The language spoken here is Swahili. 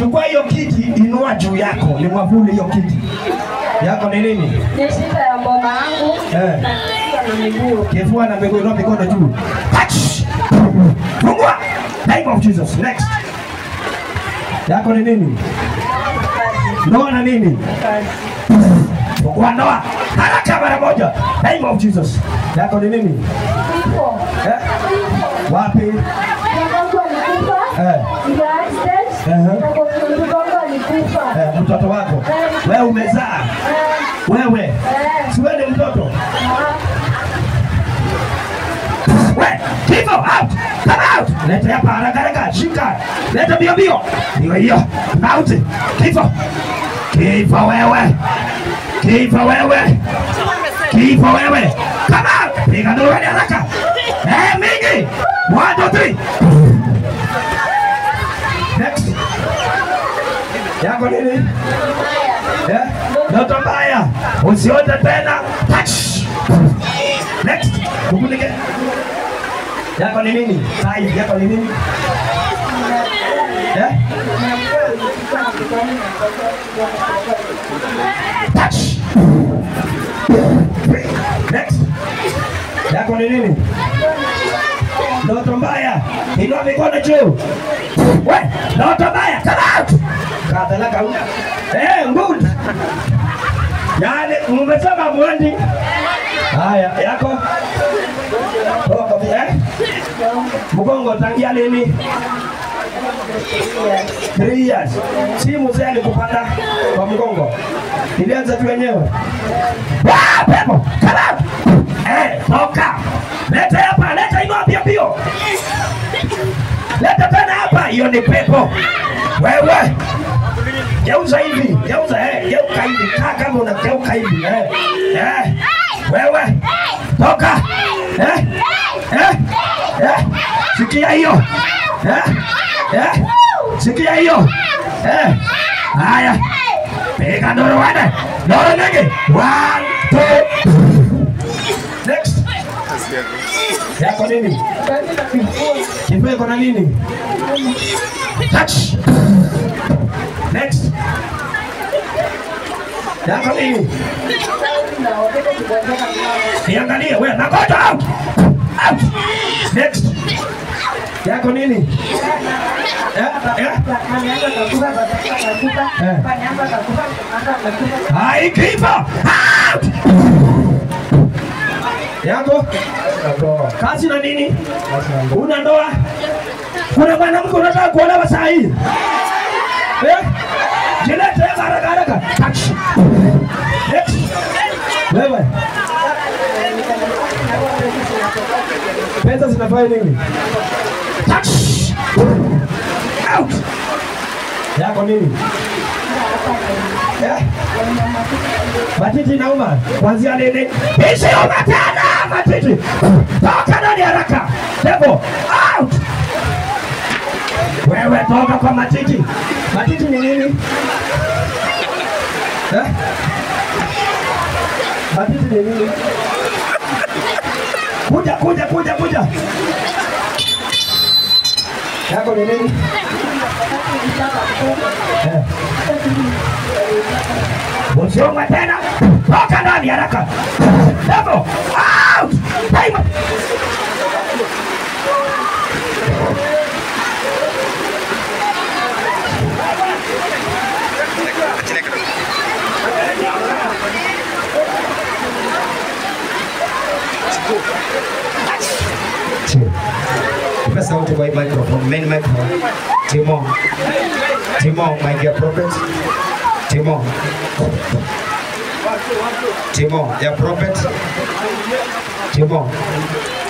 chukua hiyo kiti, inua juu yako, ni mwavuli hiyo kiti yako ni nini? Ni shida ya mboma yangu Eh. na kichwa na miguu. Kifua na miguu, inua mikono juu. Touch. Fungua. Name of Jesus. Next. Yako ni nini? Ndoa na nini? Fungua ndoa. Haraka mara moja. Name of Jesus. Yako ni nini? Kifo. Eh? Wapi? Mwanangu alikufa. Eh. Ndio accident. Ehe. Na kwa mtoto wangu alikufa. Eh, mtoto wako. Wewe umezaa. Eh, Wewe. eh, Si wewe ni mtoto? ah, We, kifo out. Come out. Leta hapa haraka haraka. Shika. Leta mbio mbio. Ndio hiyo. Out. Kifo. Kifo wewe. Kifo wewe. Kifo wewe. Come out. Piga nduru hadi haraka. Eh, mingi. One, two, three. Next. Yako nini? Eh? Ndoto mbaya. Usiote tena. Touch. Next. Kukunike. Yako ni nini? Sai, yako ni nini? Eh? Touch. Next. Yako ni nini? Ndoto mbaya. Inua mikono juu. We, ndoto mbaya. Come out. Kadhalaka una. Eh, good. Yaani umesema mwendi. Haya, yako? Toa kofia, eh? Mgongo tangia lini? Three years. Si mzee alikupanda kwa mgongo. Ilianza tu wenyewe. Ah, pepo. Come out. Eh, toka. Leta hapa, leta inua pia pio. Leta tena hapa, hiyo ni pepo. Wewe. Geuza hivi, geuza eh, geuka hivi, kaa kama unageuka hivi eh. Eh. Wewe. Toka. Eh. Eh. Eh. Sikia hiyo. Eh. Eh. Sikia hiyo. Eh. Haya. Piga ndoro wane. Ndoro nyingi. One, two. Next. Yako nini? Kifua iko na nini? Touch. Next. Yako nini? Niangalie wewe, nagoja out. Out. Next. Yako nini? Eh? Eh? Hai kipa. Out. Yako? Kazi na nini? Una ndoa? Kuna mwanamke unataka kuolewa saa hii? Eh? Jilete haraka haraka. Touch. Next. Wewe. Pesa zinafanya nini? Touch. Out. Yako nini? Eh? Matiti inauma kuanzia lini? Isiuma tena matiti. Toka ndani haraka. Devil, out. Wewe toka kwa matiti. Matiti ni nini? Eh? Matiti ni nini? Kuja, kuja, kuja, kuja. Yako ni nini? Eh. Usiomwe tena. Toka ndani haraka. Devil, out. Time. Nipe sauti kwa hii microphone, main microphone. Timo. Timo, my dear prophet. Timo. Timo, dear prophet. Timo.